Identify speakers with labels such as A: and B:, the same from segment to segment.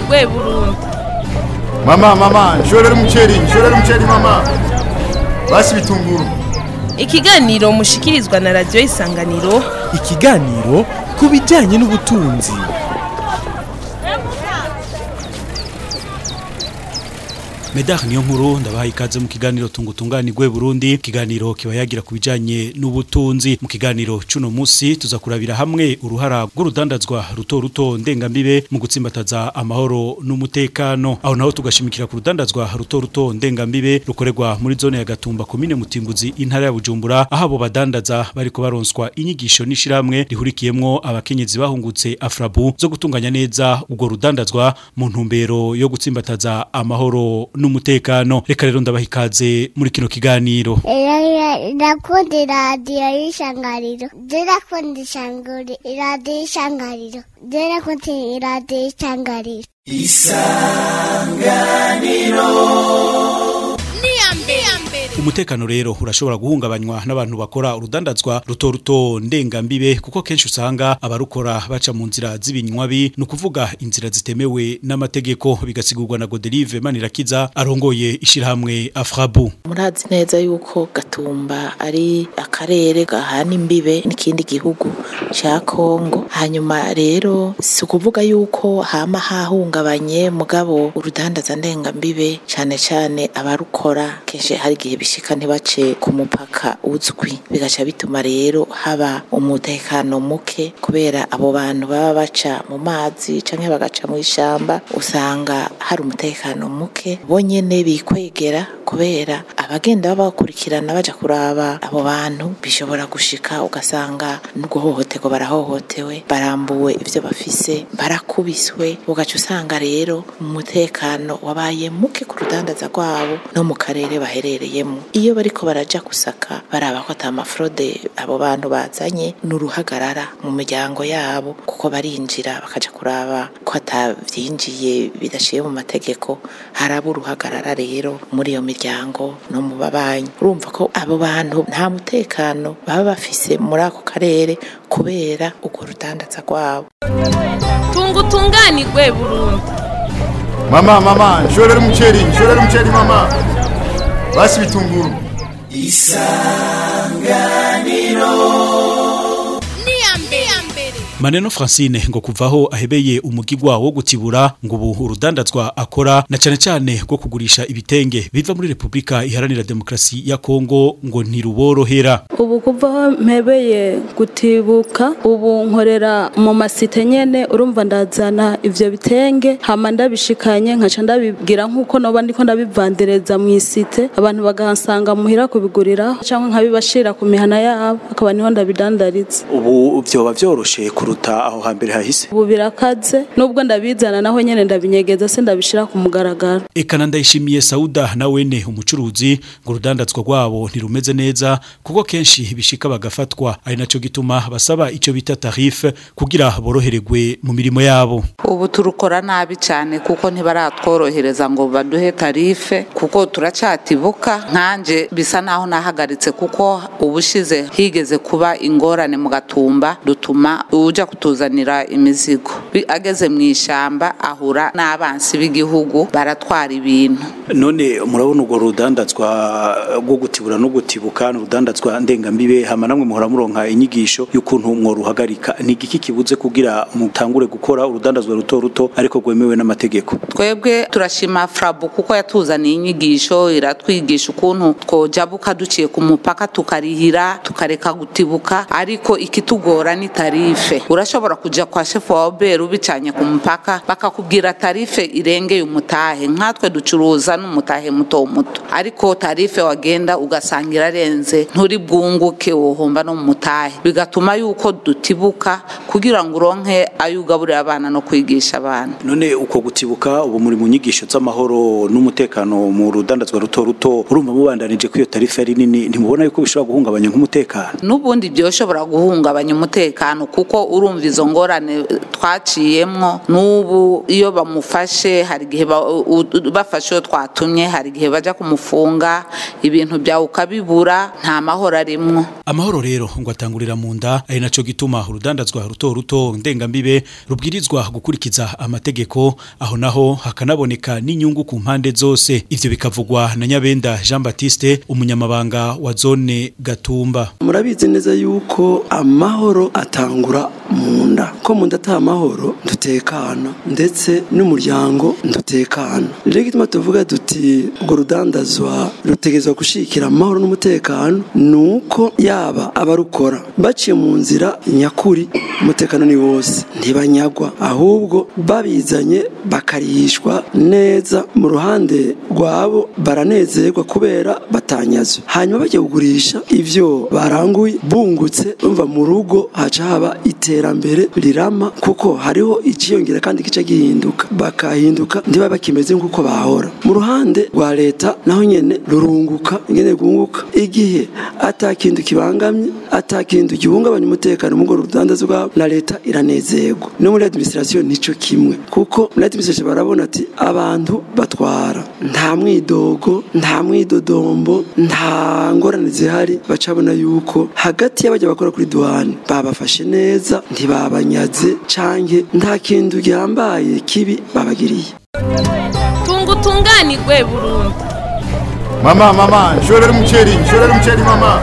A: rwe Burundi
B: Mama, mama, nshorera umuceri, nshorera umuceri mama. Basi bitunguru.
A: ikiganiro mushikirizwa na radiyo isanganiro
C: ikiganiro ku bijyanye n'ubutunzi
D: Medar niyo nkuru ndabaha ikaze mu kiganiro tungutunganirwe Burundi ikiganiro kiba yagira ku bijanye n'ubutunzi mu kiganiro cuno musi tuza kurabira hamwe uruhara rw'urudandazwa ruto ruto ndengambibe mu gutsimbataza amahoro n'umutekano aho naho tugashimikira ku rudandazwa ruto ruto ndengambibe rukorerwa muri zone ya Gatumba komine Mutimbuzi intara ya Bujumbura aho abo badandaza bariko baronswa inyigisho n'ishiramwe rihurikiyemwo abakenyezi bahungutse Afrabu zo gutunganya neza ubwo rudandazwa mu ntumbero yo gutsimbataza amahoro n'umutekano reka rero ndabaha ikaze muri kino kiganiro
E: ndakunda iradiyo y'ishangariro ndakunda ishanguri iradiyo y'ishangariro ndakunda iradiyo y'ishangariro
D: umutekano rero urashobora guhungabanywa n'abantu bakora urudandazwa ruto ruto ndengambibe kuko kenshi usanga abarukora baca mu nzira z'ibinywabi ni ukuvuga inzira zitemewe n'amategeko bigasigurwa na Godelive Manirakiza arongoye ishirahamwe Afrabu
F: murazi neza yuko gatumba ari akarere gahana imbibe n'ikindi gihugu ca Kongo hanyuma rero si ukuvuga yuko hama hahungabanye mugabo urudandaza ndengambibe cane cane abarukora kenshi hari igihe bishika ntibace ku mupaka uzwi bigaca bituma rero haba umutekano muke kubera abo bantu baba baca mu mazi canke bagaca mu ishamba usanga hari umutekano muke bonyene bikwegera kubera abagenda babakurikirana baja kuraba abo bantu bishobora gushika ugasanga n'uguhohoterwa barahohotewe barambuwe ivyo bafise barakubiswe ugaca usanga rero umutekano wabaye muke ku rudandaza rwabo no mu karere baherereyemo iyo bariko baraja gusaka baraba ko ata mafrode abo bantu bazanye n'uruhagarara mu miryango yabo kuko barinjira bakaja kuraba ko atavyinjiye bidashiye mu mategeko haraba uruhagarara rero muri iyo miryango no mu babanyi urumva ko abo bantu nta mutekano baba bafise muri ako karere kubera urwo rudandaza rwabo
A: tungutunganirwe Burundi
B: Mama, mama, nshorera umuceri, nshorera umuceri mama. Basi bitunguru.
D: Maneno Francine ngo kuvaho ahebeye umugigwa wo gutibura ngo ubu urudandazwa akora na cane cane rwo kugurisha ibitenge biva muri Republika Iharanira Demokrasi ya Kongo ngo ntiruborohera
G: ubu kuva mpebeye gutibuka ubu nkorera mu masite nyene urumva ndazana ivyo bitenge hama ndabishikanye nkaca ndabibwira nkuko noba ndiko ndabivandereza mu isite abantu bagansanga muhira kubigurira cyangwa nkabibashira ku mihana yabo akaba niho ndabidandariza
H: ubu vyoba vyoroshe kuruta aho hambere hahise
G: ubu birakaze nubwo ndabizana naho nyene ndabinyegeza se ndabishira ku mugaragaro
D: Ekana ndayishimiye Sauda na wene umucuruzi ngo urudandazwa rwabo ntirumeze neza kuko kenshi bishika bagafatwa ari naco gituma basaba ico bita tarife kugira borohererwe mu mirimo yabo
I: ubu turukora nabi cyane kuko ntibaratworohereza ngo baduhe tarife kuko turacatibuka nkanje bisa naho nahagaritse kuko ubushize higeze kuba ingorane mu gatumba dutuma uja kutuzanira imizigo Bi- ageze mu ishamba ahura n'abansi b'igihugu baratwara ibintu
H: none murabona urwo rudandazwa rwo gutibura no gutibuka ni urudandazwa ndengambibe hama namwe muhora muronka inyigisho y'ukuntu mworuhagarika ni igiki kibuze kugira mutangure gukora urudandazwa ruto ruto ariko rwemewe n'amategeko
I: twebwe turashima frabu kuko yatuzaniye inyigisho iratwigisha ukuntu twojabuka duciye ku mupaka tukarihira tukareka gutibuka ariko ikitugora ni tarife urashobora kuja kwa shefu wa oberi ubicanye ku mupaka bakakubwira tarife irengeye umutahe nkatwe ducuruza n'umutahe muto muto ariko tarife wagenda ugasanga irarenze nturi bwunguke wohomba no mu mutahe bigatuma yuko dutibuka kugira ngo uronke ayo ugaburira abana no kwigisha abana
H: none uko gutibuka ubu muri mu nyigisho z'amahoro n'umutekano mu rudandazwa ruto ruto urumva mubandanije ko iyo tarifa ari nini ntimubona yuko bishobora guhungabanya nk'umutekano
I: n'ubundi byoshobora guhungabanya umutekano kuko urumva izo ngorane twaciyemwo n'ubu iyo bamufashe hari igihe ba- u- u- bafashe iyo twatumye hari igihe bajya kumufunga ibintu byawe ukabibura nta mahoro arimwo
D: amahoro rero ngo atangurira mu nda ari naco gituma urudandazwa ruto ruto ndengambibe rubwirizwa gukurikiza amategeko aho naho hakanaboneka n'inyungu ku mpande zose ivyo bikavugwa na Nyabenda Jean Baptiste umunyamabanga wa zone Gatumba
J: murabizi neza yuko amahoro atangura mu nda ko mu nda ata amahoro dutekana ndetse n'umuryango ndutekana rero gituma tuvuga duti urwo rudandazwa rutegerezwa gushikira amahoro n'umutekano ni uko yaba abarukora baciye mu nzira nyakuri umutekano ni wose ntibanyagwa ahubwo babizanye bakarihishwa neza mu ruhande rwabo baranezerwa kubera batanyazwe hanyuma bajya kugurisha ivyo baranguye bungutse bumva mu rugo haca haba iterambere rirama kuko hariho ikiyongera kandi gice gihinduka bakahinduka ntiba bakimeze nk'uko bahora mu ruhande rwa leta naho nyene rurunguka ingene rwunguka igihe ata kintu kibangamye ata kintu gihungabanya umutekano mu rwo rudandazo rwabo na leta iranezerwa no muri administration nico kimwe kuko muri administration barabona ati abantu batwara nta mwidogo nta mwidodombo nta ngorane zihari bacabona yuko hagati y'abajya bakora kuri duhani babafashe neza ntibabanyaze canke nta kintu gihambaye kibi babagiriye
A: tunga utunganirwe burundu
B: Mama, mama, nshorera umuceri, nshorera umuceri mama.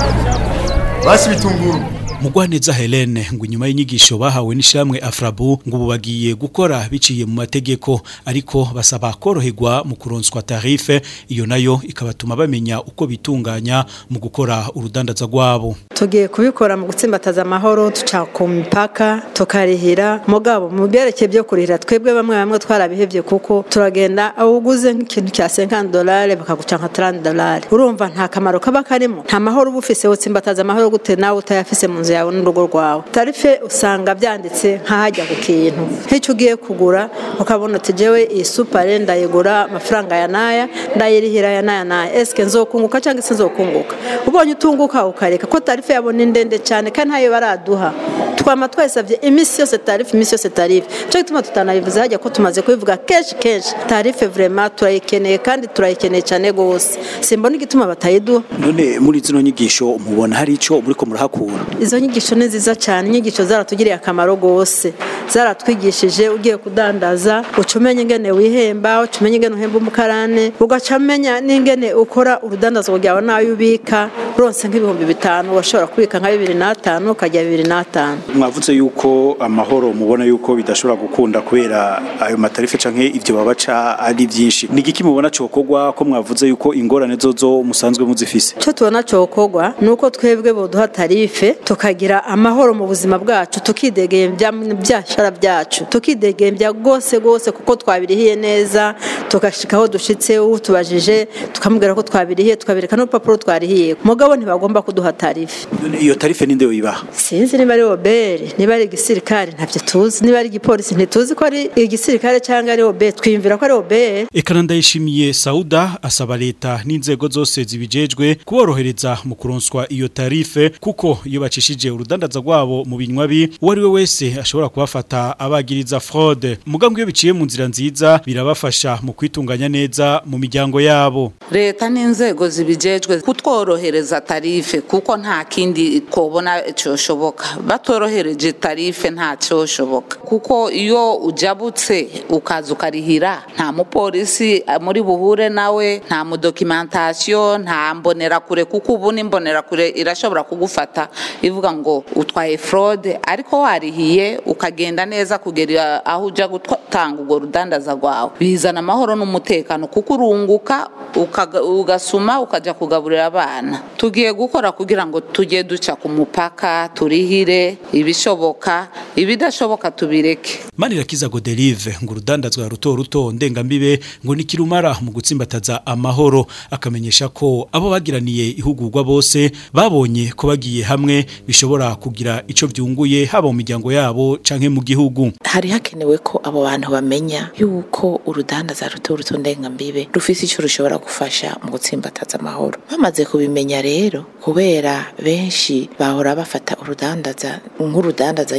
B: Basi bitunguru.
D: Mugwaneza Helene ngo inyuma y'inyigisho bahawe n'ishamwe Afrabu ngo ubu bagiye gukora biciye mu mategeko ariko basaba koroherwa mu kuronswa tarife iyo nayo ikabatuma bamenya uko bitunganya mu gukora urudandaza rwabo
K: tugiye kubikora mu gutsimbataza amahoro duca ku mipaka tukarihira mugabo mu byerekeye byo kurihira twebwe bamwe bamwe twarabihevye kuko turagenda aho uguze nk'ikintu cya 50 dolari bakaguca nka 30 dolari urumva nta kamaro kaba karimo nta mahoro uba ufise utsimbataza amahoro gute nawe utayafise mu nzu yawe n'urugo rwawe tarife usanga byanditse nk'ahajya ku kintu nk'icyo ugiye kugura ukabona uti jewe iyi supare ndayigura amafaranga ya naya ndayirihira ya naya naya eske nzokunguka cyangwa se nzokunguka ubonye utunguka ukareka ko tarife yabo ni ndende cyane kandi ntayo baraduha twama twasabye iminsi yose tarife iminsi yose tarife cyo gituma tutanabivuze hajya ko tumaze kubivuga kenshi kenshi tarife vraiment turayikeneye kandi turayikeneye cyane gose simbona igituma batayiduha
H: none muri zino nyigisho mubona hari ico muriko murahakura
K: izo nyigisho ni nziza cyane inyigisho zaratugiriye akamaro gose zaratwigishije ugiye kudandaza uca umenya ingene wihemba uca umenya ingene uhemba umukarane ugaca umenya n'ingene ukora urudandazwa rwawe nawe ubika uronse nk'ibihumbi bitanu washobora kubika nka bibiri n'atanu ukajya bibiri n'atanu
H: mwavuze yuko amahoro mubona yuko bidashobora gukunda kubera ayo matarife canke ivyo babaca ari byinshi ni igiki mubona cokorwa ko mwavuze yuko ingorane zozo musanzwe muzifise
K: icyo tubona cokorwa ni uko twebwe boduha tarife tukagira amahoro mu buzima bwacu tukidegembya mu byashara byacu tukidegembya rwose rwose kuko twabirihiye neza tugashika aho dushitse utubajije tukamubwira ko twabirihiye tukabereka n'urupapuro twarihiye mugabo ntibagomba kuduha tarife
H: None iyo tarife ninde yoyibaha
K: sinzi niba ari obere niba ari igisirikare ntabyo tuzi niba ari igipolisi ntituzi ko ari igisirikare cyangwa ari obere twiyumvira ko ari obere
D: Ekana ndayishimiye Sauda asaba leta n'inzego zose zibijejwe kuborohereza mu kuronswa iyo tarife kuko iyo bacishije urudandaza rwabo mu binywabi uwo ari we wese ashobora kubafata abagiriza fraude mugambwe iyo biciye mu nzira nziza birabafasha mu kwitunganya neza mu miryango yabo
I: leta n'inzego zibijejwe kutworohereza tarife kuko nta kindi twobona cyoshoboka batorohereje tarife nta cyoshoboka kuko iyo ujabutse ukaza ukarihira nta mupolisi eh, muri buhure nawe nta mudokimentasiyo nta mbonerakure kuko ubu n'imbonerakure irashobora kugufata ivuga ngo utwaye fraude ariko warihiye ukagenda neza kugera aho ujya gutanga urwo rudandaza rwawe bizana amahoro n'umutekano kuko urunguka ukaga- ugasuma ukajya kugaburira abana tugiye gukora kugira ngo tujye duca ku mupaka turihire ibishoboka ibidashoboka tubireke
D: Manirakiza Godelive ngo urudandazwa ruto ruto ndengambibe ngo nikirumara mu gutsimbataza amahoro akamenyesha ko abo bagiraniye ihugurwa bose babonye ko bagiye hamwe bishobora kugira ico vyunguye haba mu miryango yabo canke mu gihugu
F: hari hakenewe ko abo bantu bamenya yuko urudandaza ruto ruto ndengambibe rufise icyo rushobora gufasha mu gutsimbataza amahoro bamaze kubimenya rero kubera benshi bahora bafata urudandaza nk'urudandaza nyene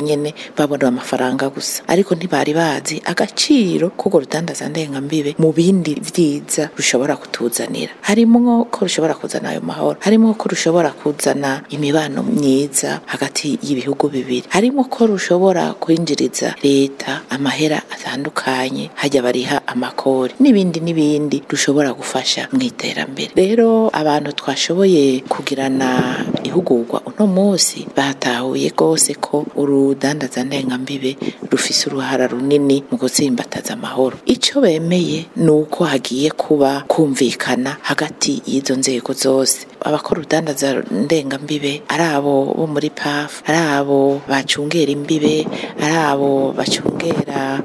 F: babona amafaranga gusa ariko ntibari bazi agaciro k'urwo rudandaza ndengambibe mu bindi vyiza rushobora kutuzanira harimwo ko rushobora kuzana ayo mahoro harimwo ko rushobora kuzana imibano myiza hagati y'ibihugu bibiri harimwo ko rushobora kwinjiriza leta amahera atandukanye hajya bariha amakori n'ibindi n'ibindi rushobora gufasha mu iterambere rero abantu twashoboye kugirana ihugurwa uno munsi batahuye rwose ko urudandaza ndengambibe rufise uruhara runini mu gutsimbataza amahoro ico bemeye ni uko hagiye kuba kumvikana hagati y'izo nzego zose abakora urudandaza ndengambibe ari abo bo muri paf ari abo bacungera imbibe ari abo bacungera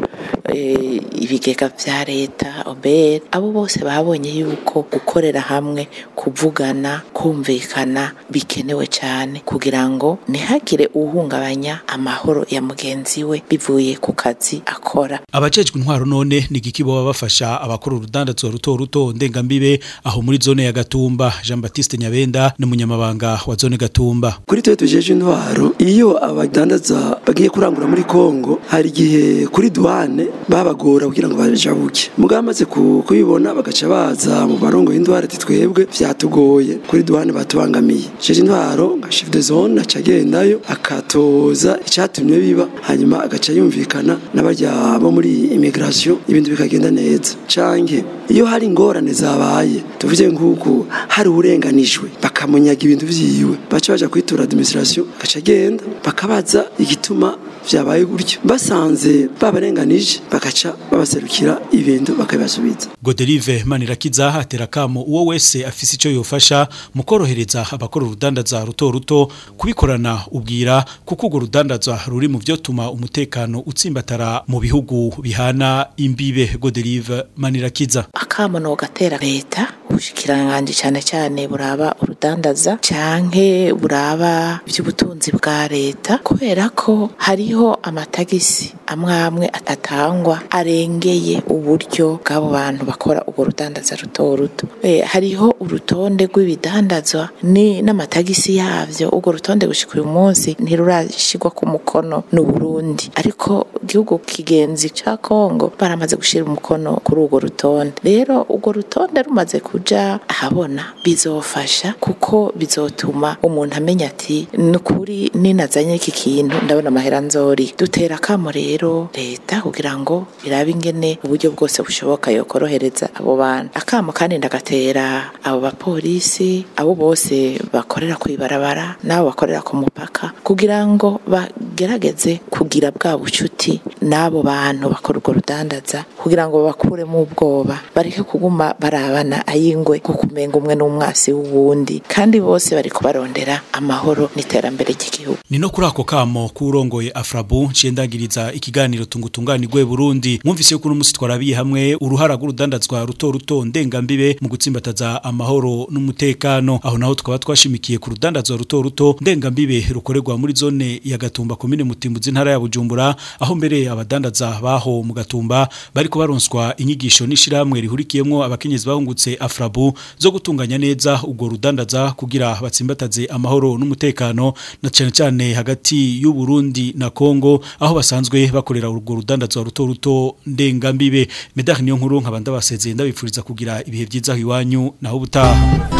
F: eh, ibigega vya leta obere abo bose babonye yuko gukorera hamwe kuvugana kumvikana bikenewe cyane kugira ngo ntihagire uhungabanya amahoro ya mugenzi we bivuye ku kazi akora
D: abajejwe intwaro none ni igiki boba bafasha abakora urudandazwa ruto ruto ndengambibe aho muri zone ya Gatumba Jean Baptiste Nyabenda n'umunyamabanga wa zone Gatumba
J: kuri twe tujeje intwaro iyo abadandaza bagiye kurangura muri Kongo hari igihe kuri douane babagora kugira ngo bajabuke mugabo amaze ku- kubibona bagaca baza mu barongo y'indwara ati twebwe vyatugoye kuri douane batubangamiye jeje intwaro nka chef de zone aca agendayo akatoza icatumye biba hanyuma agaca yumvikana n'abarya bo muri immigration ibintu bikagenda neza canke iyo hari ingorane zabaye tuvuze nk'uko hari uburenganijwe bakamunyaga ibintu vyiwe baca baja kwitura administration agaca agenda bakabaza igituma vyabaye gutyo basanze babarenganije bagaca babaserukira ibintu bakabibasubiza
D: Godelive Manirakiza atera kamo uwo wese afise ico yofasha mu korohereza abakora urudandaza ruto ruto kubikorana ubwira kuko urwo rudandaza ruri mu vyotuma umutekano utsimbatara mu bihugu bihana imbibe Godelive Manirakiza
F: akamono gatera leta ubushikiranganje cyane cyane buraba urudandaza canke buraba iby'ubutunzi bwa leta kubera ko hariho amatagisi amwe amwe atangwa arengeye uburyo bw'abo bantu bakora urwo rudandaza ruto ruto Eh, hariho urutonde rw'ibidandazwa ni n'amatagisi yavyo urwo rutonde gushika uyu munsi ntirurashigwa ku mukono n'u Burundi ariko igihugu kigenzi ca Kongo baramaze gushira umukono kuri urwo rutonde rero urwo rutonde rumaze kuja ahabona bizofasha kuko bizotuma umuntu amenya ati nukuri ninazanye iki kintu ndabona amahera nzori dutera akamo rero leta kugira ngo irabe ingene uburyo bwose bushoboka yokorohereza abo bantu akamo kandi ndagatera abo bapolisi abo bose bakorera kwibarabara n'abo bakorera ku mupaka kugira ngo bagerageze kugira bwa bucuti n'abo bantu bakora urwo rudandaza kugira ngo bakuremo ubwoba bareke kuguma barabana ayingwe nko kumenga umwe n'umwasi w'uwundi kandi bose bari kubarondera amahoro n'iterambere ry'igihugu
D: ni no kuri ako kamo k'urongoye afrabu nciye ndangiriza ikiganiro tungutunganirwe Burundi mwumvise ko uno musi twarabiye hamwe uruhara rw'urudandazwa ruto ruto ndengambibe mu gutsimbataza amahoro n'umutekano aho naho tukaba twashimikiye ku rudandazwa ruto ruto ndengambibe rukorerwa muri zone ya Gatumba komine Mutimbuzi ntara ya Bujumbura aho mbere abadandaza baho mu Gatumba bariko baronswa inyigisho n'ishiramwe rihurikiyemwo abakenyezi bahungutse afrabu zo gutunganya neza ubwo rudandaza kugira batsimbataze amahoro n'umutekano na cyane cyane hagati y'u Burundi na Kongo aho basanzwe bakorera urwo rudandazwa ruto ruto ndengambibe medari niyo nkuru nkabanda basezeye ndabifuriza kugira ibihe byiza aho iwanyu naho ubutaha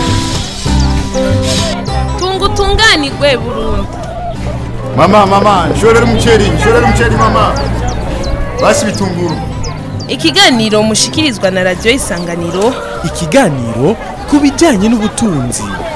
A: tunga utunganirwe burundu
B: Mama, mama, nshorera umuceri, nshorera umuceri mama. Basi bitunguru.
A: ikiganiro mushikirizwa na radiyo isanganiro
C: ikiganiro ku bijyanye n'ubutunzi